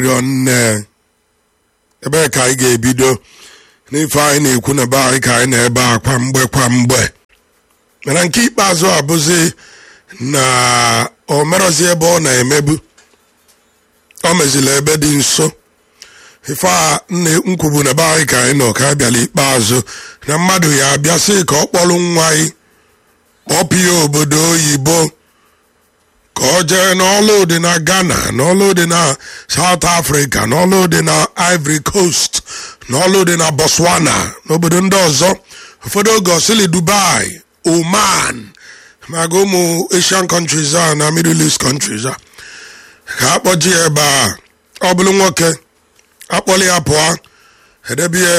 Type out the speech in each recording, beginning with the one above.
rịọ nne ebee ka anyị ga-ebido n'ife anyị na-ekwu na be anyị ka anyị na-ebe a kwa mgbe kwa mgbe mana nke ikpeazụ abụzi na o merọzi ebe ọ na-emebu o mezila ebe dị nso ife a nna nkwubu na be anyị ka anyị nọ ka a bịala ikpeazụ na mmadụ ya abịa sị ka ọ kpọrọ nwa anyị kpọpụ ya obodo oyibo ka ọ jee n'ọlụ dị na ghana n'ọlụ dị na south africa n'ọlụ dị na ivory coast n'ọlụ dị na botswana n'obodo ndị ọzọ ụfọdụ oge osili dubai oman maga ụmụ asian countries a na middle east countries a ka akpọji ya ebe a ọ bụrụ nwoke akpọli ya pụọ edebie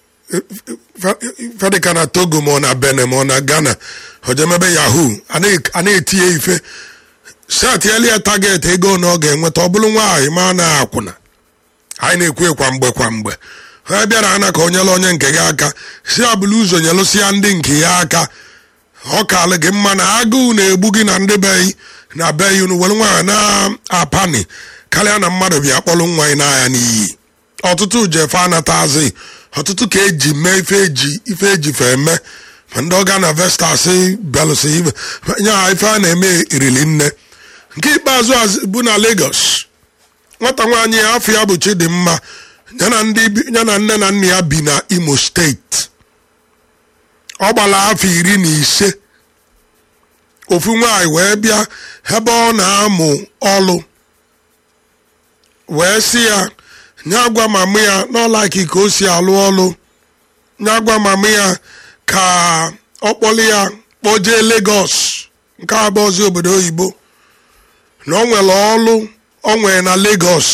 fedịka na togo ma ọ na benin ma ọ na ghana ojemebe yahoo a na-eti ya ife setiela ya taget ego na ọ ga-enweta ọ bụrụ nwaanyị ma na akwụna anyị na-ekwu kwa mgbe kwa mgbe ha bịara ana ka onyela onye nke gị aka si abụla ụzọ nyelụsịa ndị nke ya aka ọ kalụ gị mma na agụụ na-egbu gị na ndị beyi na beyi unu were nwaanyị na-apani karịa na mmadụ bịa kpọrọ nwa anyị n'anya n'iyi ọtụtụ jefe anatazi ọtụtụ ka eji mee ife eji ife eji fe eme ma ndị ọga na vestas belụsi ibe nye ha ife a na-eme irili nne nke ikpeazụ bụ na Lagos nwata nwaanyị ya afọ ya bụ Chidimma ya na nne na nna ya bi na Imo steeti ọ gbara afọ iri na ise ofu nwaanyị wee bịa ebe ọ na-amụ ọlụ wee sị ya nye gwa mama ya n'ọlaki ka o si alụ ọlụ nye gwa mama ya ka ọ kpọlụ ya kpọjee Lagos nke abụọzi obodo oyibo na ọ nwere ọlụ ọ nwere na Lagos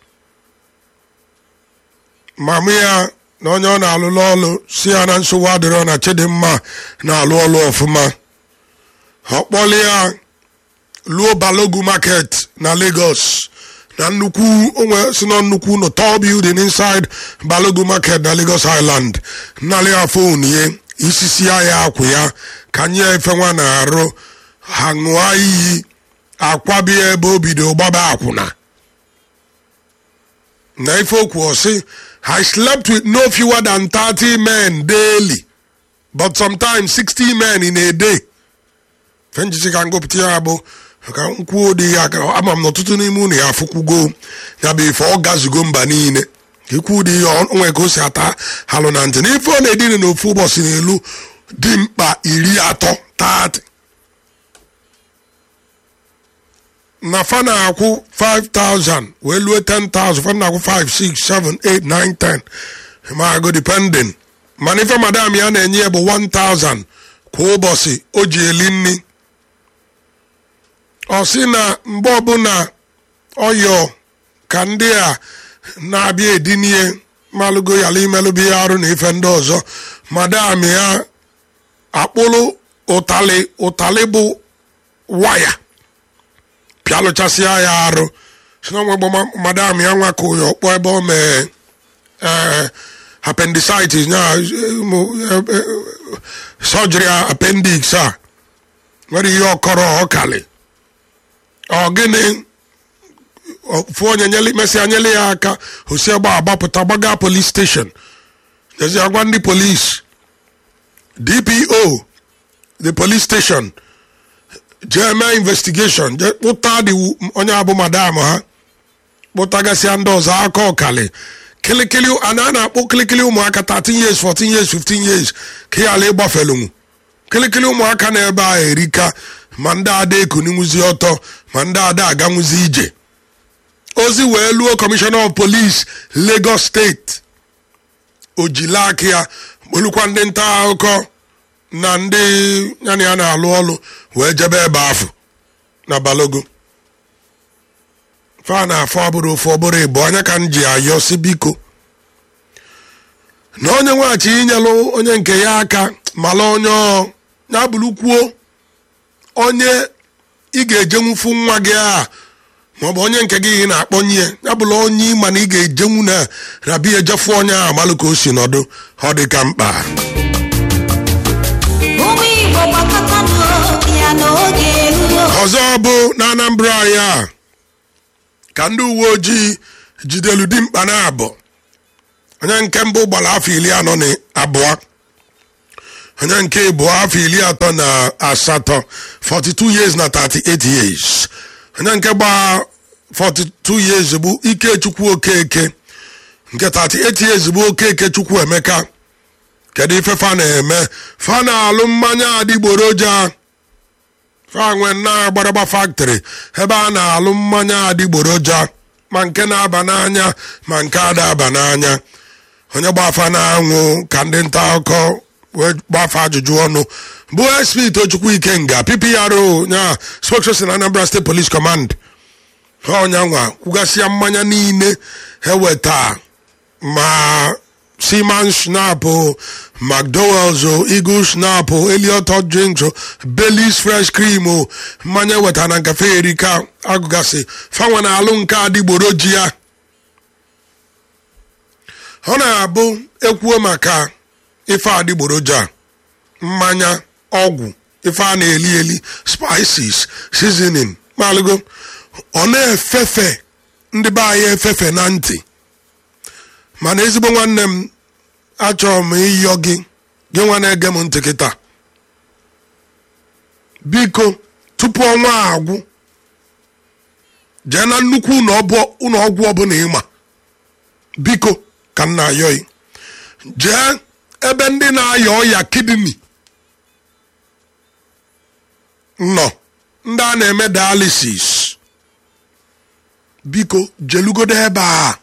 mama ya na onye ọ na-alụlụ ọlụ si ya na nsogbu adịrọ na Chidimma na-alụ ọlụ ọfụma ọ kpọlụ ya luo Balogu market na Lagos na nnukwu onwe si na nnukwu ụlọ tall building inside Balogu market na Lagos Island nnalị ya fon ye isisi ya akwụ ya ka nye efe nwa na-arụ ha ṅụọ iyi akwabie ebe o bido gbaba akwụna na ife okwu ọsị I slept with no fewer than 30 men daily but sometimes 60 men in a day fenjisi ka ngụpụta ya bụ ka nkwuo dị ya ama m na ọtụtụ n'ime unu ya afụkwugo ya bụ ife ọ gazugo mba niile ikwu dị ya onwe ka o si ata halụ na ntị n'ife ọ na-edina n'ofu ụbọchị n'elu dị mkpa iri atọ 30 na fa na-akwụ 5000 wee lue 10000 fa na-akwụ 5 6 7 8 9 10 ma go depending mana ife madam ya na-enye ya bụ 1000 kwa ụbọchị o ji eli nri ọ sị na mgbe ọbụla ọyọ ka ndị a na-abịa edinie malụgo yala imelụbi ya arụ na ife ndị ọzọ madam ya akpụrụ ụtalị ụtalị bụ waya pịalụchasịa ya arụ si na onwegbo madam ya nwa ka ya ọkpọ ebe o mee appendicitis nya surgery appendix a nwere ihe ọkọrọ ọkali ọ gịnị fụ onye mesịa nyele ya aka osi agba agbapụta gbaga police station jezi agwa ndị police dpo the police station jee mee investigation jee kpụta dị onye abụ madam ha kpụtagasịa ndị ọzọ aka ọkali kịlịkịlị a na-akpụ kịlịkịlị ụmụaka 13 years 14 years 15 years ka ya ala ịgbafelunwu kịlịkịlị ụmụaka na ebe a erika ma ndị ada ekununwuzi ọtọ ma ndị ada aganwuzi ije ozi wee luo kọmishọna of police Lagos steeti ojila aka ya kpolukwa ndị nta akụkọ na ndị ya na ya na-alụ ọlụ wee jebe ebe afọ na Balogo fa na afọ ọbụrụ ofu ọbụrụ ịbụ anya ka m ji ayọ si biko na onye nweghachi inyelụ onye nke ya aka mala onye ọ ya bụrụ kwuo onye ị ga-ejenwufu nwa gị a maọbụ onye nke gị ị na-akpọnye ya bụrụ onye ịma na ị ga-ejenwu na rabia ejefu onye ahụ malụ ka o si nọdụ ọ dị ka mkpa ụmụ igbo gbakọtanụ ya n'oge eruo ọzọ bụ na anambra ya ka ndị uwe ojii jidelu dimkpa na abụ onye nke mbụ gbara afọ iri anọ na abụọ onye nke abụọ afọ iri atọ na asatọ 42 years na 38 years onye nke gba 42 years bụ ikechukwu okeke nke 38 years bụ okeke chukwu emeka kedu ife fa na-eme fa na-alụ mmanya adịgboroja fa nwe na gbadagba factory ebe a na-alụ mmanya adịgboroja ma nke na-aba n'anya ma nke ada aba n'anya onye gbafa na-anwụ ka ndị nta akụkọ wee gbafa ajụjụ ọnụ bụ sp tochukwu ikenga ppro nya spokesperson anambra state police command ha ọnyanwa kwugasịa mmanya niile eweta ma seaman snap mcdowells o eagle snap o eliot hot drinks o baileys fresh cream o mmanya weta na nkafe erika agụgasị fanwe na alụ nke adịgboroji ya ọ na-abụ ekwuo maka ife adịgboroja mmanya ọgwụ ife a na-eli eli spices seasoning malụgo ọ na-efefe ndị be anyị efefe na ntị mana ezigbo nwanne m achọrọ m ịyọ gị gị nwa na-ege m ntị kịta biko tupu ọnwa a agwụ jee na nnukwu ụlọ ọgwụ ọbụla ịma biko ka m na-ayọghị jee ebe ndị na-aya ọya kidney nọ ndị a na-eme dialysis biko jelugodo ebe a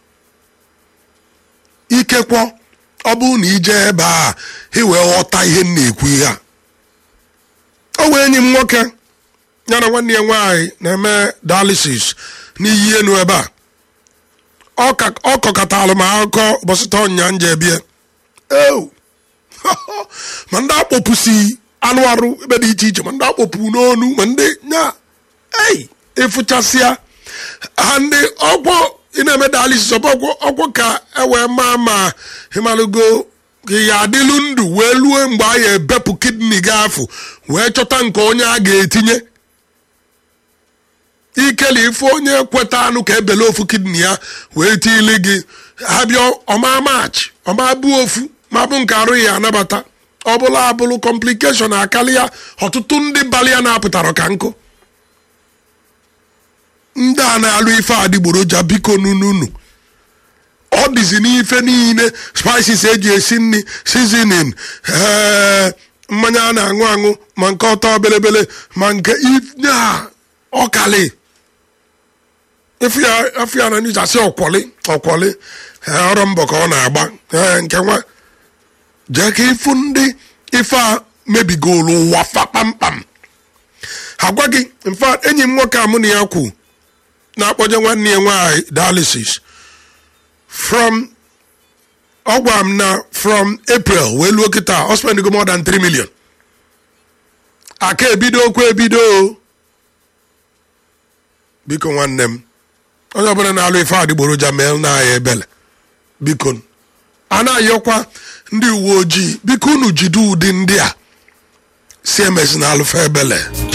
ikekwa ọ bụrụ na ije ebe a iwee ghọta ihe m na-ekwu ihe a o wee enyi m nwoke ya na nwanne ya nwaanyị na-eme dialysis n'iyi enu ebe a ọ kọkatalụ m akụkọ bọsịta ọnya nje bie eu ma ndị akpọpụsi anụ arụ ebe dị iche iche ma ndị akpọpụ n'onu ma ndị nya ei ịfụchasịa ha ndị ọgwọ ị na-eme dialysis ọbụ ọgwụ ka ewee maa ma ịmalụgo ya adịlu ndụ wee lue mgbe a ya ebepụ kidney gị afụ wee chọta nke onye a ga-etinye ikele ife onye kweta anụ ka ebele ofu kidney ya wee tili gị ha bịa ọma mach ọma bụ ofu ma bụ nke arụ ya anabata ọ bụla abụlụ kọmplikeshọn akali ya ọtụtụ ndị bali ya na-apụtara ka nkụ ndị a na-alụ ife adịgboroja biko nununu ọ dịzi n'ife niile spices eji esi nri seasoning ee mmanya a na-aṅụ aṅụ ma nke ọtọ belebele ma nke a ọkali efu ya na nijasi ọkwọli ọkwọli ọrụ mbọ ka ọ na-agba ee nke nwa jee ka ịfụ ndị ife a mebigolu ụwa fa kpamkpam agwa gị mfa enyi m nwoke a mụ na ya kwu na-akpọje nwanne ya nwaanyị dialysis from ọ gwara m na from april wee luo kịta ọ spend go more than 3 million aka ebido okwu ebido biko nwanne m onye ọbụla na-alụ ife adịgboroja mee na aya ebele biko a na-ayọkwa ndị uwe ojii biko unu jide ụdị ndị a si emesi na alụfa ebele